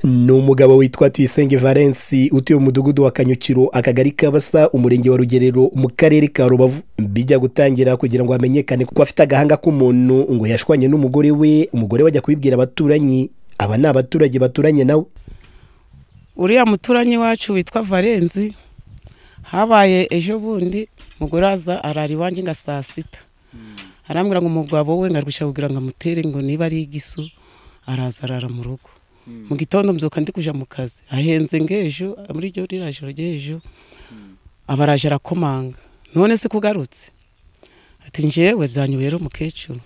ni umugabo witwa tuyisenge valensi utuye umudugudu wa kanyukiro akagari kabasa umurenge wa rugerero mu karere ka rubavu bijya gutangira kugira ngo hamenyekane kuko afite agahanga k'umuntu ngo yashwanye n'umugore we umugore we ajya kubibwira abaturanyi aba ni abaturage baturanye nawe uriya muturanyi wacu witwa valensi habaye ejo bundi umugore aza arara iwanjye nka saa sita arambwira ngo umugabo we ngarusha kugira ngo amutere ngo niba ari igisu araza arara mu rugo mu gitondo mbyuka ndi kuja mu kazi ahenze ng'ejo muri ryo ririya joro ry'ejo aba araje arakomanga none se kugarutse ati njyewe byanyoye rero umukecuru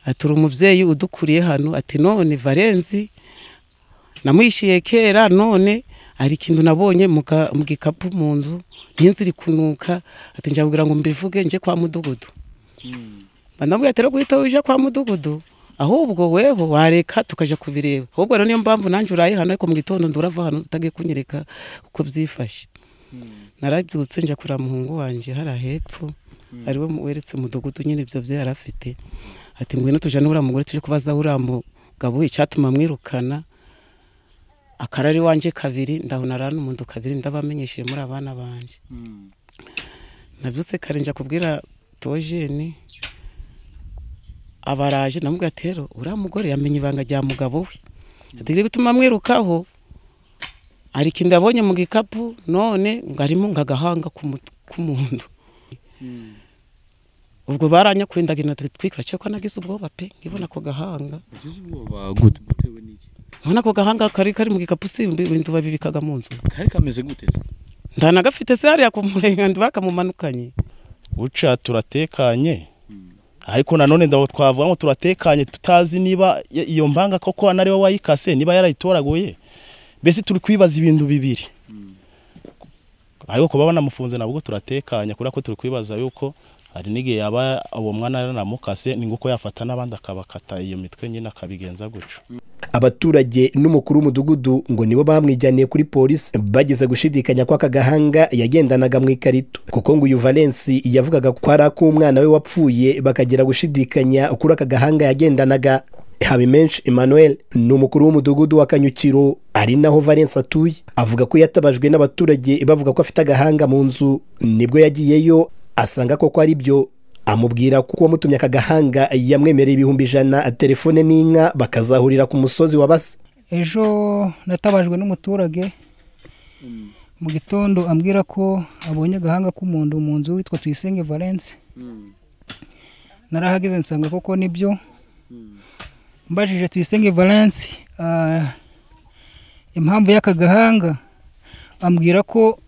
ati uri umubyeyi udukuriye hano ati none varenzi namwishyuye kera none hari ikintu nabonye mu gikapu mu nzu n'inzu iri kunuka ati njyabwira ngo mbivuge njye kwa mudugudu banabwiye ati rero guhita uje kwa mudugudu ahubwo weho wareka tukajya kubireba ahubwo rero niyo mpamvu nanjye uraye hano ariko mu gitondo ndurava hano utagiye kunyereka uko byifashe narabyutse njya kureba muhungu wanjye hariya hepfo ariwe weretse umudugudu nyine ibyo byo yari afite ati ngwino tujyane uriya mugore tujye kubaza uriya mugabo icyatuma mwirukana akarari wanjye kabiri ndabona aranumuntu kabiri ndabamenyesheje muri abana banjye nabyutse kare njya kubwira tojeni abaraje namubwira ati rero uriya mugore yamenye ibanga rya mugabo we ategere gutuma amwirukaho hari ikintu yabonye mu gikapu none ngo arimo ngo agahanga k'umuntu ubwo baranyakurindaga intoki twikora cyangwa nagize ubwoba pe ngibona ako gahanga ubona ako gahanga kari kari mu gikapu si ibintu babibikaga mu nzu kari kameze gute se ndanagafite se hariya ku murengandi bakamumanukanye uca turatekanye ariko nanone ndaho twavuga ngo turatekanye tutazi niba iyo mbanga koko anari we wayikase niba yarayitoraguye mbese turi kwibaza ibintu bibiri ariko kuba banamufunze nabwo turatekanye kubera ko turi kwibaza yuko hari n'igihe yaba uwo mwana yaranamukase ni nguko yafata n'abandi akabakata iyo mitwe nyine akabigenza gutyo abaturage n'umukuru w'umudugudu ngo nibo bamwijyaniye kuri polisi bageze gushidikanya ko aka gahanga yagendanaga mu ikarito kuko ngo uyu valensi yavugaga ko ari ak'umwana we wapfuye bakagira gushidikanya kuri aka gahanga yagendanaga habimenshi emmanuel ni umukuru w'umudugudu wa kanyukiro ari naho valensi atuye avuga ko yatabajwe n'abaturage bavuga ko afite agahanga mu nzu nibwo yagiyeyo asanga koko ari byo amubwira ko uwamutumye aka gahanga yamwemereye ibihumbi ijana telefone n'inka bakazahurira ku musozi wa basa ejo natabajwe n'umuturage mu gitondo ambwira ko abonye agahanga k'umuntu mu nzu witwa tuyisenge valensi narahageze nsanga koko nibyo mbajije tuyisenge valensi impamvu y'aka gahanga ambwira ko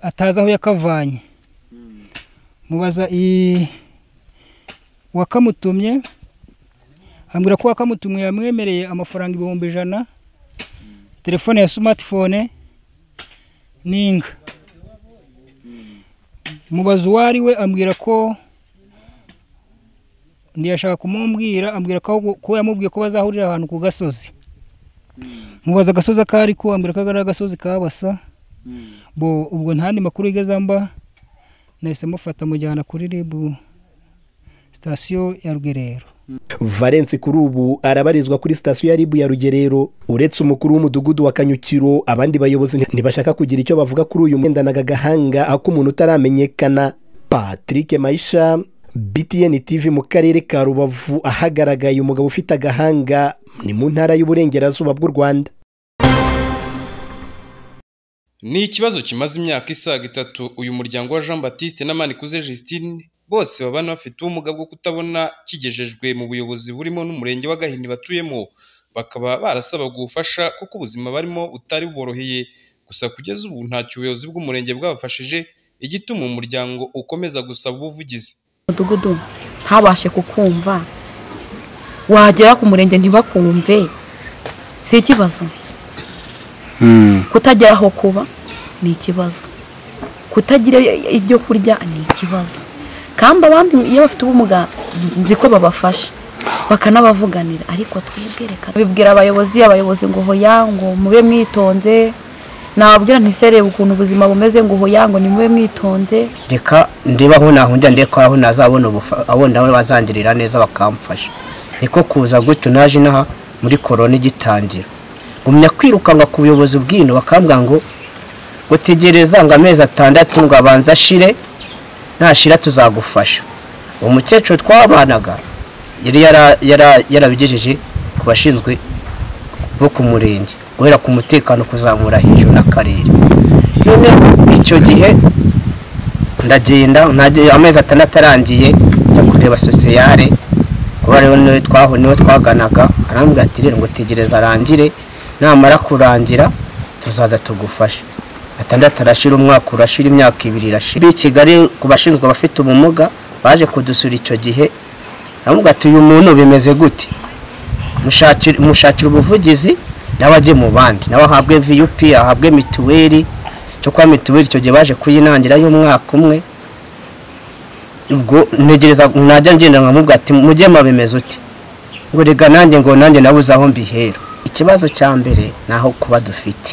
atazi aho yakavanye mubaza wakamutumye ambwira ko wakamutumye yamwemereye amafaranga ibihumbi ijana telefone ya simatifone n'inka mubaza uwo ari we ambwira ko ntiyashaka kumubwira ambwira ko yamubwiye ko bazahurira ahantu ku gasozi mubaza agasozi ako ari ko ambwira ko ari agasozi kabasa bo ubwo ntandi makuru igeze mba nahise mufata mujyana kuri ribu sitasiyo ya rugerero valensi kuri ubu arabarizwa kuri sitasiyo ya ribu ya rugerero uretse umukuru w'umudugudu wa kanyukiro abandi bayobozi ntibashaka kugira icyo bavuga kuri uyu mwendanaga agahanga ako umuntu utaramenyekana patrick mayisha btn tv mu karere ka rubavu ahagaragaye umugabo ufite agahanga ni mu ntara y'uburengerazuba bw'u rwanda ni ikibazo kimaze imyaka isaga itatu uyu muryango wa jean batiste n'amanikuze Justine bose babana bafite ubumuga bwo kutabona kigejejwe mu buyobozi burimo n'umurenge wa gahini batuyemo bakaba barasaba ubufasha kuko ubuzima barimo butari buboroheye gusa kugeza ubu ntacyo ubuyobozi bw'umurenge bwabafashije igituma umuryango ukomeza gusaba ubuvugizi umudugudu ntabashe kukumva wagera ku murenge ntibakumve si ikibazo kutagira aho kuba ni ikibazo kutagira ibyo kurya ni ikibazo kandi abandi iyo bafite ubumuga nzi ko babafasha bakanabavuganira ariko twebwe reka bibwira abayobozi abayobozi ngo hoya ngo mube mwitonze nabwira ntiserebe ukuntu ubuzima bumeze ngo hoya ngo nimube mwitonze reka ndeba aho nahungira ndebe ko aho nazabona abona aho bazangirira neza bakamfasha niko kuza gutyo naje inaha muri korona igitangira gumya kwirukanwa ku buyobozi bw'ino bakambwira ngo utegereza ngo amezi atandatu ngo abanze ashire nashira tuzagufasha uwo mukecuru twabanaga yari yara- yara- yarabigejeje ku bashinzwe bo ku murenge guhera ku mutekano kuzamura hejuru n'akarere none icyo gihe ndagenda ntagiye amezi atandatu arangiye njya kureba sosiyare kuba rero niwe twaho niwe twaganaga arambwira ati rero ngo tegereza arangire namara kurangira tuzaza tugufashe atandatu arashira umwaka urashira imyaka ibiri irashira b'i kigali ku bashinzwe abafite ubumuga baje kudusura icyo gihe aramubwira ati uyu muntu bimeze gute mushakira mushakira ubuvugizi nawe ajye mu bandi nawe ahabwe viyupi ahabwe mituweli cyo kuba mituweli icyo gihe baje kuyinangira y'umwaka umwe ubwo ntegereza najya ngenda nkamubwira ati mujye mabimeze uti ngo reka nanjye ngo nanjye nabuze aho mbihera ikibazo cya mbere ni aho kuba dufite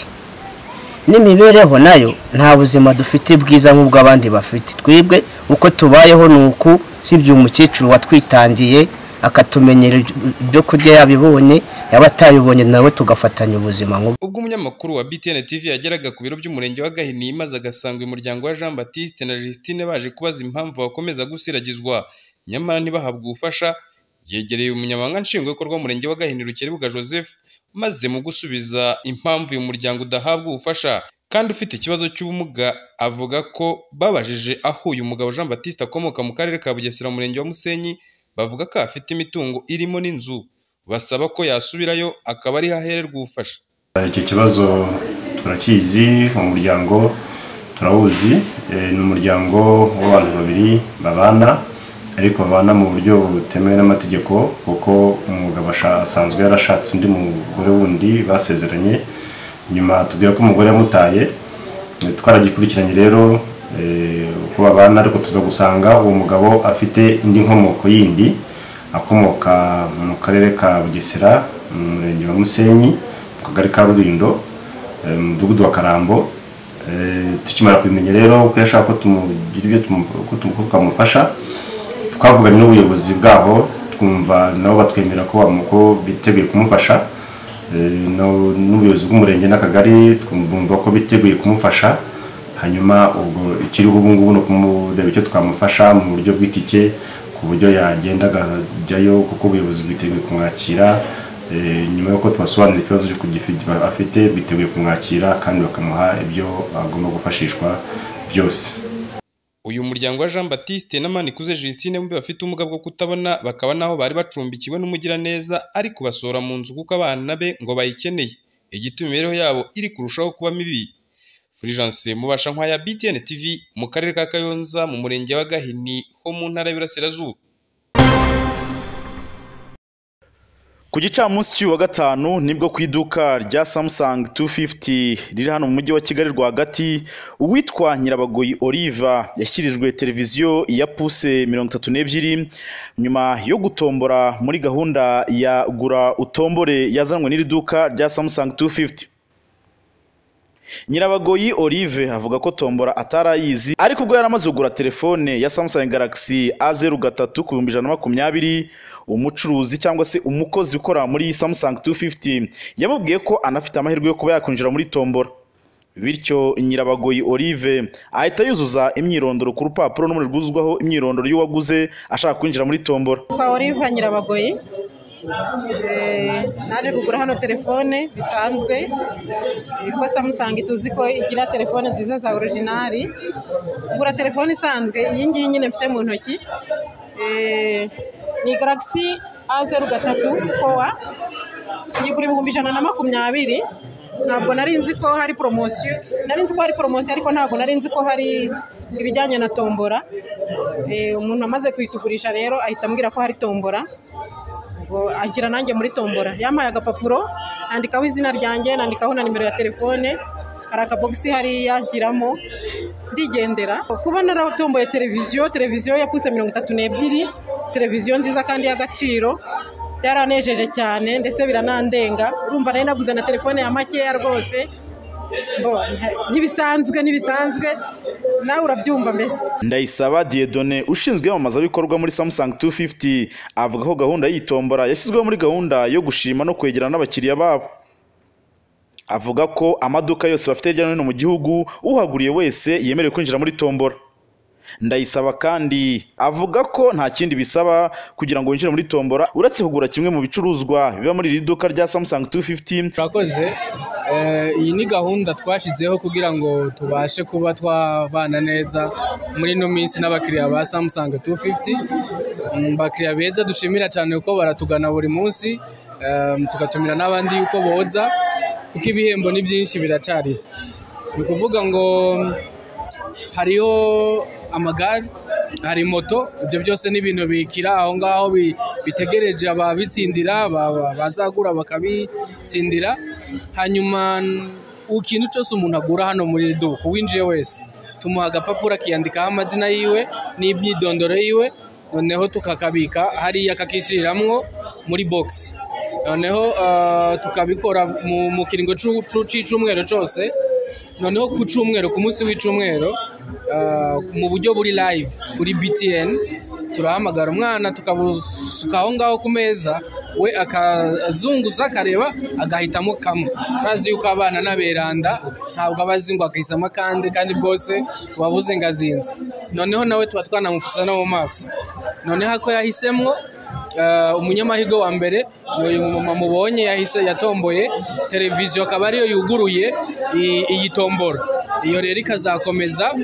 n'imibereho nayo nta buzima dufite bwiza nk'ubw'abandi bafite twebwe uko tubayeho ni uku sibyo umukecuru watwitangiye akatumenyera ibyo kurya yabibonye yaba atabibonye nawe tugafatanya ubuzima nk'ubwo ubwo umunyamakuru wa BTN TV yageraga ku biro by'umurenge wa Gahini maze agasanga uyu muryango wa Jean Baptiste na Justine baje kubaza impamvu bakomeza gusiragizwa nyamara ntibahabwe ubufasha yegereye umunyamabanga nshingwabikorwa w'umurenge wa Gahini Rukerebuga Joseph maze mu gusubiza impamvu uyu muryango udahabwa ubufasha kandi ufite ikibazo cy'ubumuga avuga ko babajije aho uyu mugabo Jean Baptiste akomoka mu karere ka Bugesera mu murenge wa Musenyi bavuga ko afite imitungo irimo n'inzu basaba ko yasubirayo akaba ariho ahererwa ubufasha icyo kibazo turakizi uwo muryango turawuzi Eh, ni umuryango w'abantu babiri babana ariko babana mu buryo butemewe n'amategeko kuko umugabo asha- asanzwe yarashatse undi mugore wundi basezeranye nyuma tubwira ko umugore yamutaye Eh, twaragikurikiranye rero eh, uko babana ariko tuza gusanga uwo mugabo afite indi nkomoko yindi akomoka mu karere ka bugesera mu murenge wa musenyi mu kagari ka rurindo eh, mu mudugudu wa karambo Eh, tukimara kubimenya rero ko yashaka ko tumugira ibyo tumu- ko tumu- ko twamufasha twavuganye n'ubuyobozi bwaho twumva nabo batwemera ko bamu- ko biteguye kumufasha Eh, no- n'ubuyobozi bw'umurenge n'akagari twumva ko biteguye kumufasha hanyuma ubwo ikiriho ubu ngubu ni ukumureba icyo twamufasha mu buryo bw'itike ku buryo yagenda akajyayo kuko ubuyobozi bwiteguye kumwakira Eh, nyuma y'uko tubasobanurira ikibazo cy'uko gifi- afite biteguye kumwakira kandi bakamuha ibyo agomba gufashishwa byose uyu muryango wa Jean Baptiste na Manikuze Justine bombi bafite ubumuga bwo kutabona bakaba naho bari bacumbikiwe n'umugiraneza ari kubasohora mu nzu kuko abana be ngo bayikeneye igituma imibereho yabo iri kurushaho kuba mibi Fulgence mubasha nkwa ya BTN TV mu karere ka Kayonza mu murenge wa Gahini ho mu ntara y'Iburasirazuba ku gicamunsi cy'uyu wa gatanu nibwo ku iduka rya samusanga 250 riri hano mu mujyi wa kigali rwagati uwitwa nyirabagoyi oliva yashyirijwe televiziyo ya puse mirongo itatu n'ebyiri nyuma yo gutombora muri gahunda ya gura utombore yazanwe n'iri duka rya samusanga 250 Nyirabagoyi Olive avuga ko tombora atarayizi ariko ubwo yari amaze kugura telefone ya Samsung Galaxy A0 gatatu ku bihumbi ijana na makumyabiri umucuruzi cyangwa se umukozi ukora muri Samsung 250 yamubwiye ko anafite amahirwe yo kuba yakwinjira muri tombora bityo Nyirabagoyi Olive ahita yuzuza imyirondoro ku rupapuro n'umuriro rwuzuzwaho imyirondoro y'uwaguze ashaka kwinjira muri tombora twa Oliva Nyirabagoyi Eh, naje kugura hano telefone bisanzwe Eh, ko Samsung tuzi ko igira telefone nziza za orijinali ngura telefone isanzwe iyi ngiyi nyine mfite mu ntoki Eh, ni Galaxy A0 gatatu powa yigura ibihumbi ijana na makumyabiri ntabwo nari nzi ko hari poromosiyo nari nzi ko hari poromosiyo ariko ntabwo nari nzi ko hari ibijyanye na tombora Eh, umuntu amaze kuyitugurisha rero ahita ambwira ko hari tombora ubwo anshyira nanjye muri tombora yampaye agapapuro nandikaho izina ryanjye nandikaho na nimero ya telefone hari akabogisi hariya nshyiramo ndigendera kuba naratomboye televiziyo televiziyo yapfutse mirongo itatu n'ebyiri televiziyo nziza kandi y'agaciro byaranejeje cyane ndetse biranandenga urumva nari naguze na telefone ya makeya rwose Bo, ntibisanzwe ntibisanzwe nawe urabyumva mbese ndayisaba diyedone ushinzwe iyamamazabikorwa muri samusanga 250 avuga ko gahunda y'itombora yashyizweho muri gahunda yo gushima no kwegerana n'abakiriya babo avuga ko amaduka yose bafite hirya no hino mu gihugu uhaguriye wese yemerewe kwinjira muri tombora ndayisaba kandi avuga ko nta kindi bisaba kugira ngo winjire muri tombora uretse kugura kimwe mu bicuruzwa biba muri iri duka rya samusanga 250 turakoze Eh, iyi ni gahunda twashyizeho kugira ngo tubashe kuba twabana neza muri ino minsi n'abakiriya ba samusanga 250 Mm, bakiriya beza dushimira cyane kuko baratugana buri munsi eh, tugatumira n'abandi yuko boza kuko ibihembo ni byinshi biracyari ni ukuvuga ngo hariho amagare hari moto ibyo byose ni ibintu bikira aho ngaho bi- bitegereje ababitsindira ba- ba- bazagura bakabitsindira hanyuma n- ikintu cyose umuntu agura hano muri iri duka uwinjiye wese tumuha agapapuro akiyandikaho amazina yiwe n'imyidondoro yiwe noneho tukakabika hariya kakishyiriramwo muri bogisi noneho ah, tukabikora mu mu kiringo c'u- c'u- c'icumweru cyose noneho ku cyumweru ku munsi w'icumweru ah, mu buryo buri live kuri btn turahamagara umwana tukabusuka aho ngaho ku meza we akazunguza akareba agahitamo kamwe urazi yuko abana n'aberanda ntabwo aba azi ngo akahisamo akandi kandi bwose buba buzingazinze noneho nawe tuba twanamufusa no mu maso noneho ako yahisemwo Eh, umunyamahirwe wa mbere ni uyu mumama mubonye yahise yatomboye televiziyo akaba ariyo yuguruye i- iyi tombora iyo rero ikazakomeza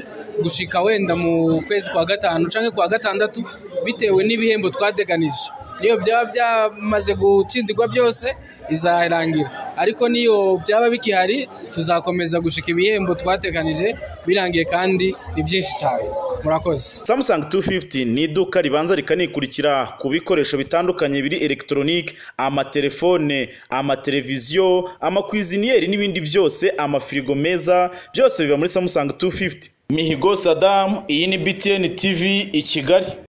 gushika wenda mu kwezi kwa gatanu cyangwa kwa gatandatu bitewe n'ibihembo twateganije niyo byaba byamaze gutsindirwa byose izarangira ariko niyo byaba bikihari tuzakomeza gushika ibihembo twateganije birangiye kandi ni byinshi cyane murakoze Samsung 250 ni iduka ribanza rikanikurikira ku bikoresho bitandukanye biri elegitoronike amatelefone amateleviziyo amakwiziniyeri n'ibindi byose amafirigo meza byose biba muri Samsung 250 Mihigo Saddam iyi ni BTN TV i Kigali